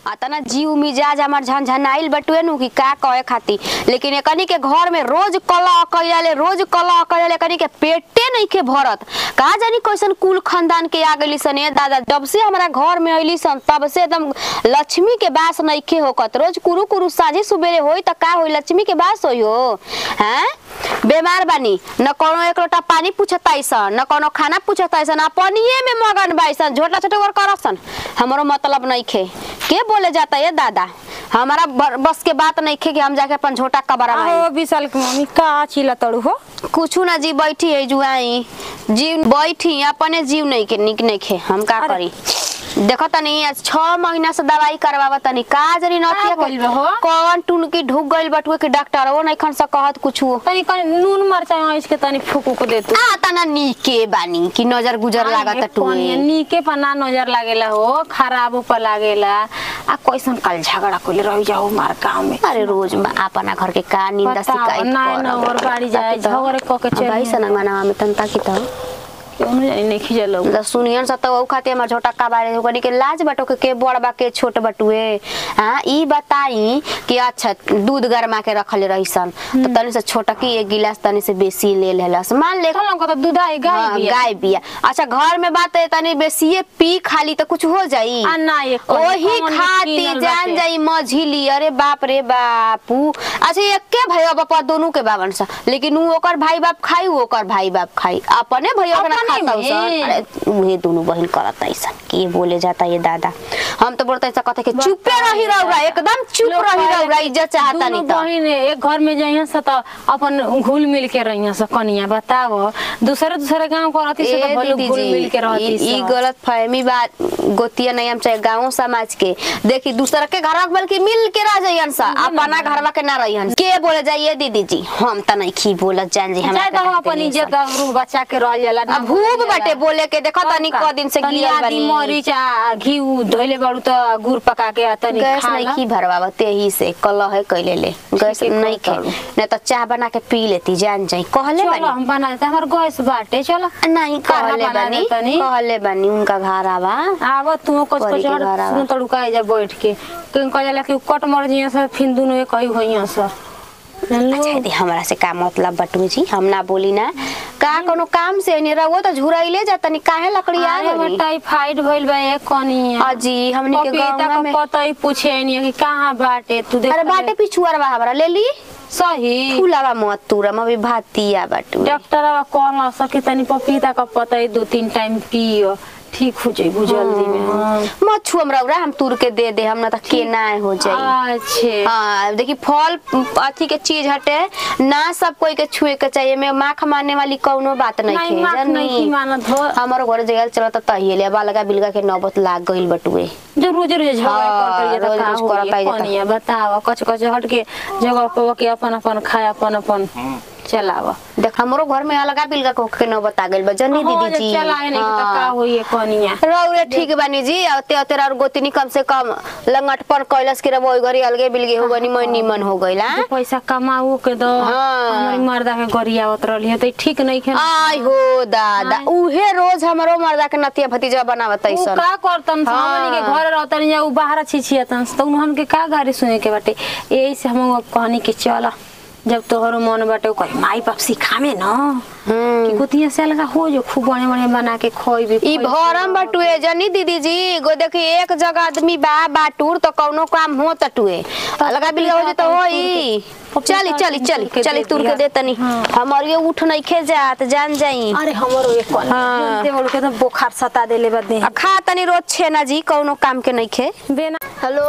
आता ना जीव मिजाज हमार झनझनाइल बटुए नु कि का कहे खाती लेकिन एकनी के घर में रोज कला कइले रोज कला कइले कनी के पेटे नहीं के भरत का जानी कैसन कुल खानदान के आ गइली सन ए दादा जब से हमरा घर में अइली सन तब से एकदम लक्ष्मी के बास नहीं के होकत रोज कुरु कुरु साझे सुबेरे होई त का होई लक्ष्मी के बास होई हो हैं बेमार बानी न कोनो एक लोटा पानी पूछत आइसन न कोनो खाना पूछत आइसन अपनिए में मगन बाइसन झोटा छोटा वर करसन हमरो मतलब नहीं खे के बोले जाता ये दादा हमारा बर- बस के बात नहीं खे कि हम जाके अपन झोटा कबरा आहो विशाल की मम्मी का चिल्ला तड़ू हो कुछ ना जी बैठी है जुआई जीव बैठी अपने जीव नहीं के निक नहीं खे हम का अरे। करी देखो तनी आज छह महीना से दवाई करवावा तनी का जरी नथिया का भइल बा हो? कौन टुनकी ढुक गइल बटुए के डॉक्टर वो नहीं खन से कहत कुछु तनी कनी नून मरचा इसके तनी फूकू को दे तू आ तना नीके बानी कि नजर गुजर लागत टुए नीके पर ना नजर लागेला हो खराब पर लागेला आ कैसन कल झगड़ा कोले रह जाओ मार गांव में अरे रोज में अपना घर के का निंदा बताओ, शिकायत ना ना और बाड़ी जाए झगड़े क के चली भाई सना मना में तंता की तो क्यों नहीं जानी नहीं खिजल मतलब सुनियन स त ओ खातिर हमर छोटा का बारे ओकनी के लाज बटो के के बड़ बा के छोट बटुए हां ई बताई कि अच्छा दूध गरमा के रखले रहीसन तो तनी से छोटा की एक गिलास तनी से बेसी ले लेलस मान ले चलो को तो दूध आई गाय हाँ, बिया गाय बिया अच्छा घर में बात है तनी बेसिए पी खाली तो कुछ हो जाई आ ना ये ओही खाती जान जाई मझिली अरे बाप रे बापू अच्छा एके भाई बापा दोनों के बावन सा लेकिन उ ओकर भाई बाप खाई उ ओकर भाई बाप खाई अपने भैया के ना अपने खाता में? सन अरे उहे दोनों बहन करत ऐसन के बोले जाता ये दादा हम तो बोलते ऐसा कहते कि चुपे रही रहुरा एकदम चुप रही रहुरा इज्जत चाहता नहीं तो बहिन एक घर में जाइए से तो अपन घुल मिल के रहिए से कनिया बताओ दूसरे दूसरे गांव को रहती से ए तो भले दीदी घुल जी, मिल के रहती ई ई से गलत फहमी बात गोतिया नहीं हम चाहे गाँव समाज के देखी दूसरा के घर बल्कि मिल के रह जाइयन सा अपना घरवा के ना रहियन के बोले जाइए दीदी जी हम त नहीं खी बोलत जान जी चाहे तो हम हमरा अपन इज्जत रूह बचा के रह जाला ना अब भूख बटे बोले के देखो तनी क दिन से तनी गिरल आदि बनी मरीच आ घी उ धोइले बाड़ू तो गुड़ पका के आ तनी गैस खा नहीं ला। खी भरवावा तेही से कलह है कैले ले गैस है, नहीं खे करू। नहीं तो चाह बना के पी लेती जान जाई कहले चलो बनी हम बना देते हमार गैस बाटे चलो नहीं खाना कहले बना बनी देतनी। कहले बनी उनका घर आवा आव तू कुछ करी कुछ के हट घर आवा। सुन तड़ुका जा बैठ के कहीं कह जाला कि कट मर जिया से फिर दुनो एक ही होइया से जानलो अच्छा दी हमरा से का मतलब बटू जी हम ना बोली ना का कोनो काम से नहीं रहो तो झुराइले जातनी काहे लकड़ी आ अरे गई टाइफाइड भइल बा एक कनिया अजी हमनी के पपीता गाँव का में पता ही पूछे नहीं कि कहाँ बाटे तू देख अरे बाटे पिछुआर बा हमरा ले ली सही फूलावा मत तुरा म भी भातिया बटू डॉक्टर कहला सके तनी पपीता का पता ही दो तीन टाइम पियो ठीक हो जाइबू जल्दी में हाँ। मत छू हमरा उरा हम तुर के दे दे हम ना त के ना हो जाई अच्छे हाँ देखी फल अथी के चीज हटे ना सब कोई के छुए के चाहिए में माख मारने वाली कौनो बात नहीं नहीं है माफ नहीं की मानत हो हमारो घर जगह चलत तहिए ले बालगा बिलगा के नौबत लाग गइल बटुए जो रोज रोज झगड़ा हाँ, करते रोज तो का रोज होई करता ही जाता। कनिया बताओ कच कच हट के जगह पे के अपन अपन खाए अपन अपन चलावा देख हमरो घर में अलगा बिलगा को के नौबत आ गइल बा जनी दीदी जी चलाए नहीं तो का हाँ। होई कनिया रौरे ठीक बानी जी अते अते और गोतिनी कम से कम लंगटपन कैलस के रबो घरी अलगे बिलगे हो गनी मैं निमन हो गइल दो पैसा कमाऊ के दो हाँ। हमारी मर्दा के गरियावत रहली है तो ठीक नहीं खे आय हो दादा उहे रोज हमरो मर्दा के नतिया भतीजा बनावत उ ऐसन का करतन हाँ। हमनी के घर रहतन या उ बाहर छिछियतन तो उन्हन के का गाड़ी सुने के बाटे यही से हम कहनी कि चल जब तोहरो मन बाटे उ कही माई बाप सिखावे न हम्म। कि गुतिया से लगा हो जो खूब बड़े बड़े बना के खोइबे ई भरम बटुए जनी दीदी जी गो देखी एक जगह आदमी बा बाटूर तो कौनो काम हो तटुए अलगा बिलगा हो जे तो होई चली चली चली चली तुर के दे तनी हमर ये उठ नहीं खे जात जान जाई अरे हमरो एक कल हाँ। देवल के तो बुखार सता देले बदे आ खा तनी रोज छेना जी कौनो काम के नहीं खे बेना हेलो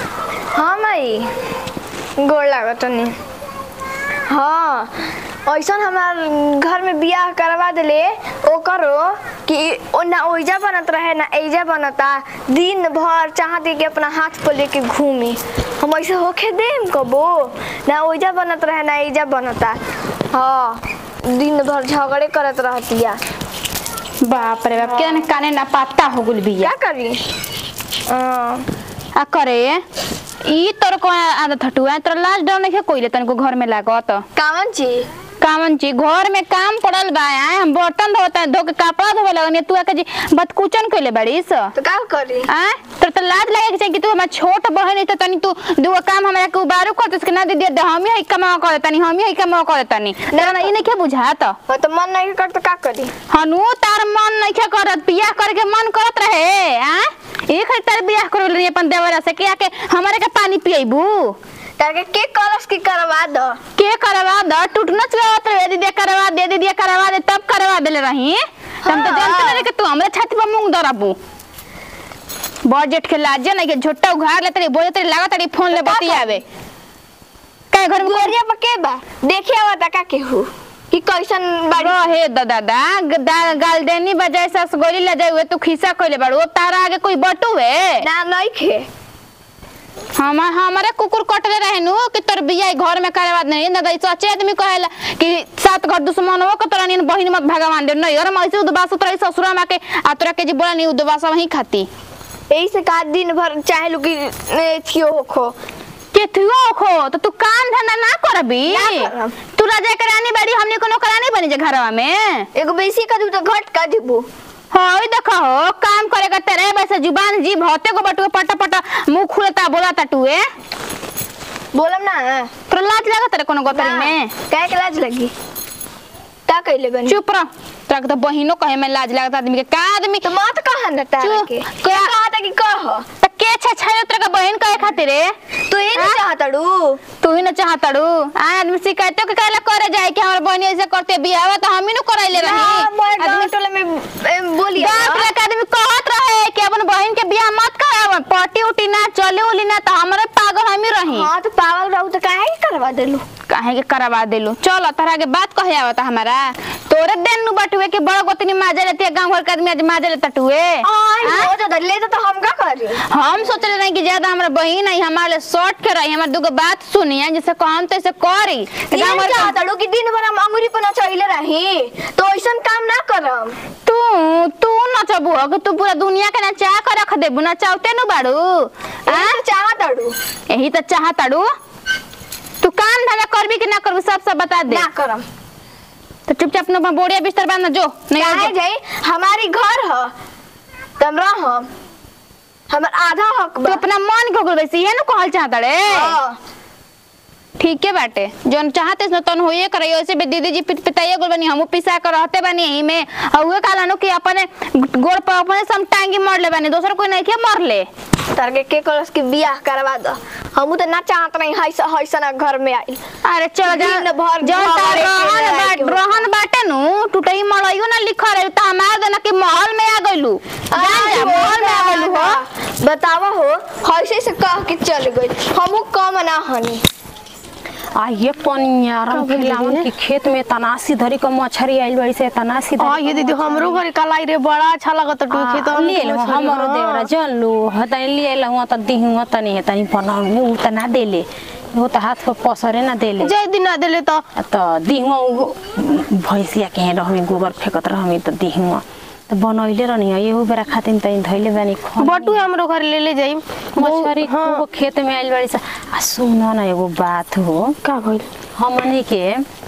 हाँ माई गोड़ लागत तनी हाँ ऐसन हमार घर में बियाह करवा देले ओ करो कि ओ ना ओइजा बनत रहे ना एजा बनता दिन भर चाहती कि अपना हाथ पर लेके घूमी हम ऐसे होके देम कबो ना ओइजा बनत रहे ना एजा बनता हाँ दिन भर झगड़े करत रहतिया बाप रे बाप के काने ना पत्ता हो गुल बिया क्या करी हाँ, आ करे ई तोर को आदत हटुआ तोर लाज डर नहीं कोइले तनको घर में लागत कावन चीज कामन जी घर में काम पड़ल बा आए हम बर्तन धोता धो के कपड़ा धोवे लगनी तू आके जी बदकुचन कइले बड़ीस तो का करी आ तोर तो लाज लगे के चाहिए कि तू हमार छोट बहन है तो तनी तू दुगो काम हमरा के उबारू करत के ना दीदी दे हम ही कमा कर तनी हम ही कमा कर तनी ना ना ई नहीं के बुझात मैं तो मन नहीं कर तो का करी हनु तार मन नहीं के करत बियाह करे के मन करत रहे आ एक है तार बियाह कर रही अपन देवरा से के आके हमारे के पानी पिएबू ताके के कलश की करवा दो के करवा द टूटना चलावत रहे दीदी करवा दे दीदी करवा दे तब करवा देले रही हम तो हाँ। जानते नहीं कि तू हमरे छाती पर मुंह दरबू बजट के लाजे नहीं के झोटा उघार ले तरी बोले तरी लागत तरी फोन ले बतियावे काय घर में गोरिया पर के बा देखिए आवा ता का के हु कि कैसन बाड़ी रहे द दादा ग- गाल देनी बजाय सस गोली ले जाए हुए तू खिसा कोइले बाड़ू अब तारा आगे कोई बटुए ना नहीं खे हम हमारे कुकुर कटले रहे नु कि तोर बिया घर में करवा नहीं ना दई सच्चे आदमी कहेला कि सात घर दुश्मन हो के तोरा नीन बहिन मत भगवान दे नहीं और मैं उदबास तोरा ससुरा में के आ तोरा के जी बोला नहीं उदबास वही खाती यही से का दिन भर चाहे लू कि ए, थियो होखो के थुआ खो तो तू काम धंधा ना करबी ना करब। तू राजा के रानी बड़ी हमने कोनो करानी बनी जे घरवा में एगो बेसी का दू तो घट का दिबू होई देखो हो काम करे का तेरे वैसे जुबान जीभ होते को बटुए पटा पटा मुंह खुलता बोला टुए बोलम ना तोरा लाज लागत तेरे कोनो गोतरी ना, में काहे के लाज लगी का कइले बनी चुप रह तोरा के तो बहिनो कहे में लाज लागत आदमी के का आदमी तो मत कहा न तारा चुप। के क्या? क्या कहा था कि कह त के छे छे तोरा के बहिन कहे खातिर रे तू ये नहीं चाहतड़ू तू ही न चाहतड़ू आ आदमी शिकायतों के कहला करे जाए कि हमर बहिनी ऐसे करते बियाह तो हम ही न कराइले रही मोर आदमी गांव टोले में ए, बोलिए गांव के आदमी कहत रहे कि अपन बहिन के बियाह मत कराव पटी उटी ना चले उली ना तो हमरे पागल हम ही रही हाँ तो पागल रहू तो काहे के करवा देलू काहे के करवा देलू चल तोरा के बात कहे आवता हमारा तोरे देन नु बटुए के बड़ गोतनी माजे लेते गांव घर के आदमी आज माजे लेता टुए आई हाँ? हो जा ले तो हम का करी हम सोचले नहीं कि ज्यादा हमरा बहिन है हमारे शॉर्ट के रही हमार दुगो बात सुनिए जैसे कहम तैसे करी ये गाँव घर के- चाहतड़ू कि दिन भर हम अंगुरी पर नचैले रही तो ऐसन काम ना करम तू तू नचबू कि तू पूरा दुनिया के नचा कर रख देबू नचावते नु बाड़ू आ? ये चाहतड़ू यही तो चाहताड़ू तू काम धंधा करबी कि ना करबी सब सब बता दे ना करम तो चुपचाप अपना बोरिया बिस्तर बांध जो नहीं काहे जो। जाई हमारी घर ह तम रहम हमर आधा हक तू बा अपना मन के गुल वैसे ये नु कहल चाहता रे हाँ। ठीक है बाटे जोन चाहते न तन होइए करे वैसे भी दीदी जी पिट पिताइए गुल बनी हमू पिसा कर रहते बनी यही में और उहे काला नु कि अपने गोड़ पर अपने सम टांगी मर ले बनी दोसर कोई नहीं के मर ले तार के के कलस के बियाह करवा दो हमू तो ना चाहत नहीं है हैसन घर में आई अरे चल जा दिन भर जौन तार घरे के रहन रह के बाट रहन बाटे नु टूटई मड़इयो ना लिखा रहे त हमार देना कि महल में आ गइलू जान जा महल में आ गइलू हो बतावा हो हैसे से कह के चल गई हमू कम ना हनी आ ये पनिया रंग खिलावन के खेत में तनासी धरी क मछरी आइल बड़ी से तनासी हाँ ये दीदी हमरो घर कलाई रे बड़ा अच्छा लगत टू खेत आ, ले लो हमरो देवरा जल लो हतनी ले लो त दिहु तनी तनी बनाउने उ त ना देले वो त हाथ पर पसरे ना देले जय दिन ना देले तो त दिहु भैंसिया के रहमी गोबर फेकत रहमी त दिहु त बनैले रहनी एहु बेरा खातिन तनी धैले बानी खन बटू हमरो घर ले ले जाई मछरी खूब खेत में आइल बड़ी सा आ सुन न एगो बात हो का भइल हमनी के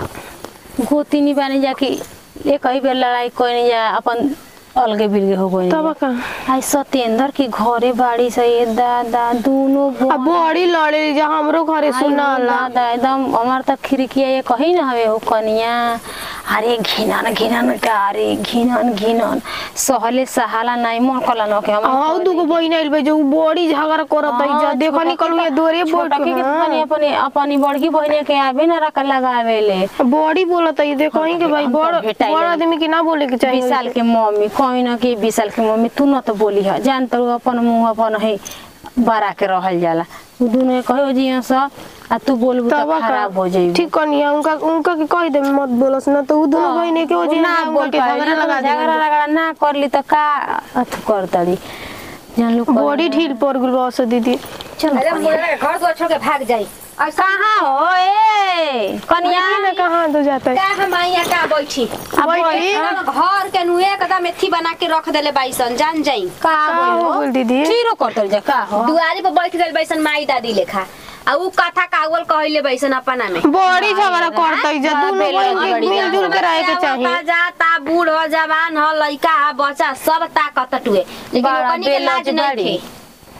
गोतिनी बानी जा कि एक ही बेर लड़ाई कोई जा अपन अलगे बिलगे हो गई तब का आई सत्येंद्र की घरे बाड़ी से ये दादा दोनों अब बड़ी लड़े जा हमरो घरे सुना ला दादा एकदम हमार तक खिड़किया ये कही ना हवे हो कनिया अरे घिनन घिनन का अरे घिनन घिनन सहले सहाला नहीं मन कला न के हम हाउ दुगो बहिन आइल बे जो बड़ी झगड़ा करत है जा देखो निकलू ये दोरे बोट छोटा के अपनी अपनी अपनी बड़की बहने के आवे ना रख लगावेले बड़ी बोलत है देखो ही के भाई हम तो बड़ भेटाइल बड़ आदमी के ना बोले के चाहिए विशाल के मम्मी कहीं ना कि विशाल के मम्मी तू न तो बोली है जान तो अपन मुंह अपन है बड़ा के रहल जाला उ दोनों कहो जिया सा आ तू बोलबू तब तो खराब हो जाई ठीक कनिया उनका उनका के कह दे मत बोलस ना तो उ दोनों बहिने के हो जी ना बोल के झगड़ा लगा दे झगड़ा लगा ना करली तो का अथु कर तड़ी जान लो बड़ी ढील पड़ गेल बस दीदी चल अरे मुझे घर द्वार छोड़ के भाग जाई और कहाँ हो ए कनिया कनिया ना कहां तो जाता है का हम यहाँ का बैठी बैठी घर के नुए एकदम एथी बना के रख देले बाइसन जान जाई का का हो बोल बोल दीदी जीरो कर तड़ी जा का हो दुआरी पर बैठ गइल बाइसन माई दादी लेखा आ उ कथा कागवल कहले बैसन अपना में बड़ी झगड़ा करतई जा दोनों बहन के मिलजुल के रहे के चाहिए जाता बूढ़ हो जवान हो लइका हो बच्चा सब ताकत टुए लेकिन बड़ा ओकनी के बेलज लाज नहीं बड़ी। थे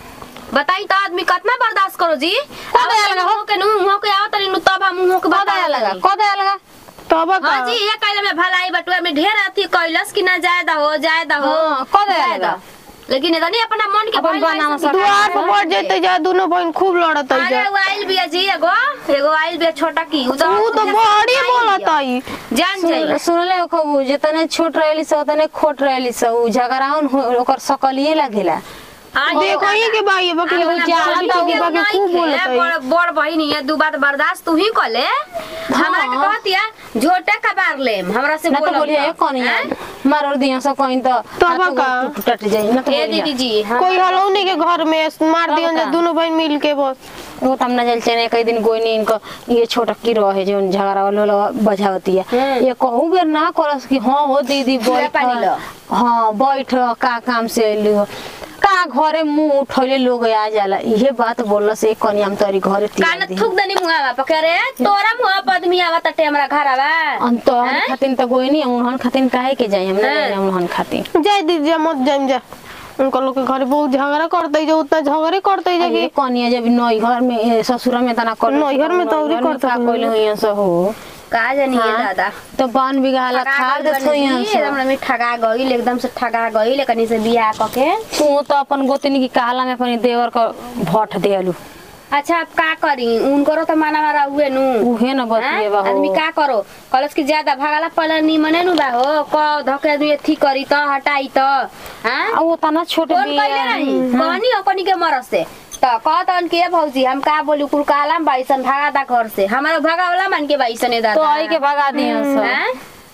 बताई तो आदमी कितना बर्दाश्त करो जी दया लगा हो? के नु मुंह के आवत नु तब हम मुंह के कदया बता लगा कदया लगा तब का हाँ जी ये कहले में भलाई बटुआ में ढेर अथी कैलस कि ना जायदा हो जायदा हो हाँ, कदया जायदा। लगा। लेकिन इतनी अपना मन के अपन भइल बनावा वैसे सब। द्वार पर बढ़ जैते जा दोनों बहन खूब लड़तई अरे जा वो आइल बिया जी एगो एगो आइल बिया छोटा की उ ऊ तो बड़ी बोलतई जान जाई सुन- सुनले खूब जितने छोट रहली से उतने खोट रहली से उ झगड़ाउन हो- ओकर सकलिए लागेला हाँ, देखो ही के भाई बाकी अरे लोग वाला जाला बोली तो के बाकी नहीं खूब खे, बोलतई बड़ बड़ बहिनी है दू बात बर्दाश्त तू ही कले हमरा के कहतिया झोटे कबार लेम हमरा से ना तो बोलम बोलिए कनिया मारो दिया से कहीं तो तब हाथ का? गोड़ टूट टट जाई ना तो ए बोलिए। दीदी जी हम कोई हलौनी के घर में मार दियो जा का? दोनों बहन मिल के बस वो तम ना जल चने कई दिन गोई नहीं इनको ये छोटा की रहे जो झगड़ा वाला बजावती है ये कहू बेर ना करस कि हां हो दीदी बैठ पानी लो। हां बैठ का काम से अइली हो का घरे मुंह उठौले लोग आ जाला इहे बात बोलल से कनिया हम तोरी घरे कान तिया थूक दनी मुहावा पकड़े तोरा मुहा पर आदमी आवा तटे हमरा घर आवा अंत खातिन त गोई नहीं उन्हन खातिन काहे के जाई हम ना हैं? जाई उन्हन खातिन जाए दीदी जा मत जाइम जा उनका लोग के घर बहुत झगड़ा करते जो उतना झगड़े करते जा ये कि कनिया जब नई घर में ए, ससुरा में तना कर नैहर में तो औरी करत का होई। कोइले होइया से हो का जानी ये हाँ। दादा तो बान बिगाला खा दे होइया से एकदम में ठगा गईल एकदम से ठगा गईल कनी से बियाह कके तू तो अपन गोतनी की कहला में अपन देवर का भट देलू अच्छा अब का करी उनको तो माना मारा हुए नु उहे न हाँ? बतिए बा आदमी हो का करो कलस की ज्यादा भागला पहले निमने नु बा हो क धके आदमी अथी करी त हटाई त हां आ वो तना छोटे कौन कइले रही कहनी ओकनी के मरस से त कहतन के भौजी हम का बोली कुल कालाम बाईसन भागा दा घर से हमारा भागा वाला मन के बाईसन है तो दादा आई के भगा दिया सब हैं?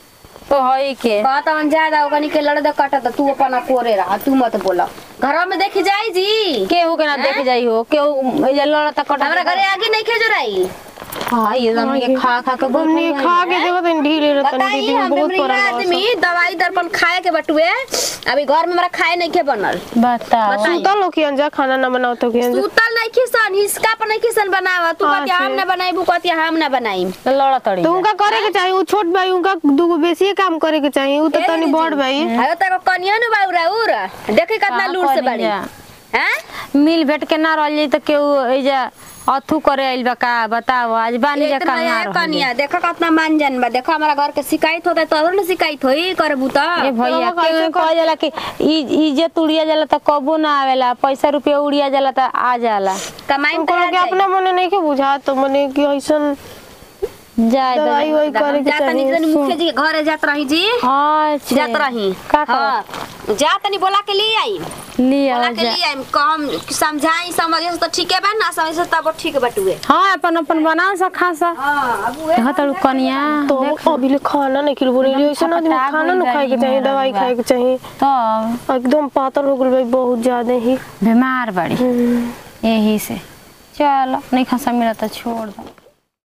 तो हई के कहतन ज्यादा ओकनी के लड़ दे कट त तू अपना कोरे रहा तू मत बोला घर में देखी जाई जी केहू के ना देख जाई हो केहू ये लड़ता कटा हमरा घरे आगे नहीं खेजो रही हां ये दम के खा खा के हमने खा के देखो तो ढीले रहतन बताई दीदी हम बहुत मेमरी परान आदमी दवाई दर्पण खाए के बटुए अभी घर में हमरा खाए नहीं के बनल बताओ बताई। सुतल हो कि अंजा खाना ना बनाओ तो कि अंजा सुतल नहीं खिसन हिसका पर नहीं खिसन बनावा तू हाँ, कहती हम से। ना बनाई कहती हम ना बनाई लड़ा तड़ी तो उनका करे के चाहिए वो छोट भाई उनका दूगो बेसी काम करे के चाहिए वो तो ए तनी दीदी। बड़ भाई अरे तक कनिया नु बाउरा उर देखे कितना हाँ, लूर से बड़ी कनिया। हैं मिल भेट के ना रह जाई तो केहू एजा अथू करे आइल बा का बताओ आज बानी जा इतना कहाँ है रह कनिया देखो कितना मानजन बा देखो हमारा घर के शिकायत होता है तो और ना शिकायत होई करबू त ए भैया तो कैसे के कह जाला कि इ- इज्जत उड़िया जाला त कबो ना आवेला पैसा रुपया उड़िया जाला त आ जाला कमाई उनको लोग के अपना मने नहीं के बुझा तो मने कि ऐसन जाए दवाई वही करे के जात नहीं चाहिए मुखिया जी के घरे जात रही जी अच्छा जात रही का कर हाँ जा तनी बोला के लिए आई लिया बोला के जा लिए आई कम समझाई समझे से तो ठीके बा ना समझे से तब ठीक बटुए हाँ अपन अपन बनाओ सा खासा हां अब उहे देखा तड़ू कनिया तो अभी ले खाना नहीं खिल बोले ऐसे ना आदमी खटखटा खाना ना गइल खाए के बारी चाहिए मेरा दवाई बा। खाए के चाहिए तो एकदम पातर हो गल भाई बहुत ज्यादा ही बीमार बड़ी यही से चलो नहीं खासा मिला तो छोड़ दो